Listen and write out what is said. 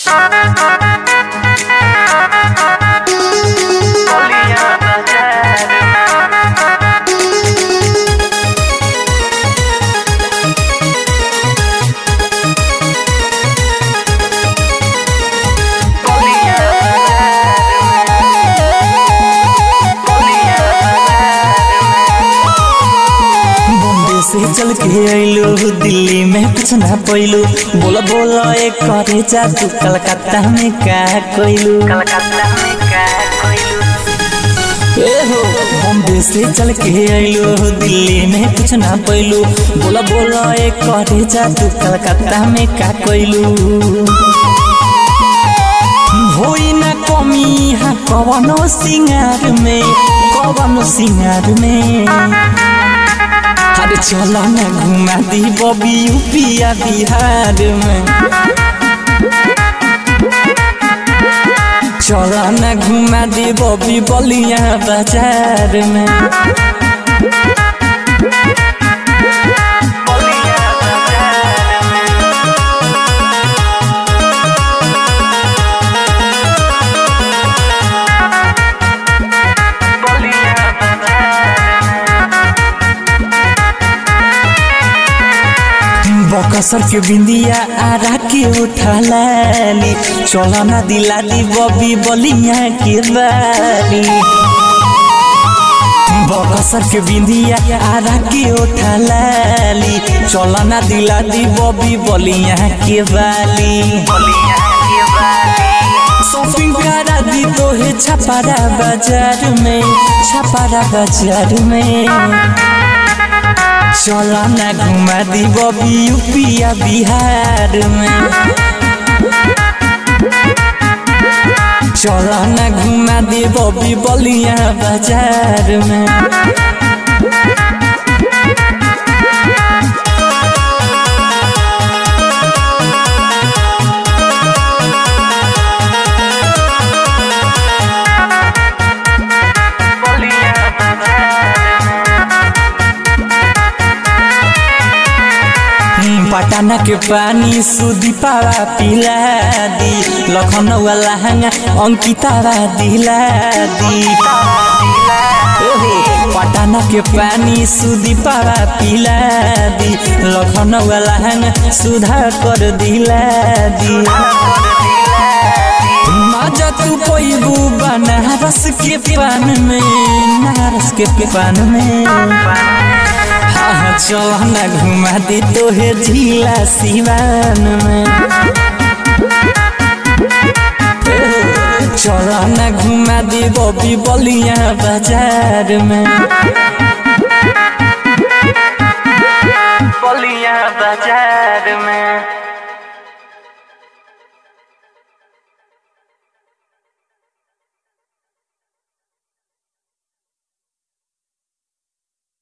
बॉम्बे से चल के अइलू दिल्ली में कुछ ना पैलू बोला बोला एक करे जा तू कलकत्ता में का कोइलू कलकत्ता में का कोइलू ए हो बॉम्बे से चल के अइलू दिल्ली में कुछ ना पैलू बोला बोला एक करे जा तू कलकत्ता में का कोइलू होई ना कमी यहाँ कवनो सिंगार में कवनो सिंगार में अरे चलो ना घुमा दी बबी यूपिया बिहार में चलो ना घुमा दी बबी बलिया बाजार में बोलिया बाजार में बोलिया बकसर के बिंदिया आरा के उठा लाली चलो ना दिला दी बबी बलिया के बाली बकसर के बिंदिया आरा के उठा लाली चलो ना दिला दी बबी बलिया के बाली बोलिया के बाली शॉपिंग करा दी तो है छपारा बाजार में छपारा बाजार में चलो ना घुमा दी बबी यूपिया बिहार में चलो ना घुमा दी बबी बलिया बाजार में बोलिया बाजार में पटना के पानी सुधी पावा पिला दी लखनऊ लहंगा अंकितावा दिला दी ओहो, पटना के पानी सुधी पावा पिला दी लखनऊ लहंगा सुधा कर दिला दी मजा तू पैबू बनारस के पान में नारस के पान में हाँ चल ना घुमा दी तो है झीला सिवान में चल ना घुमा दी बबी बलिया बाजार में बोलिया बाजार में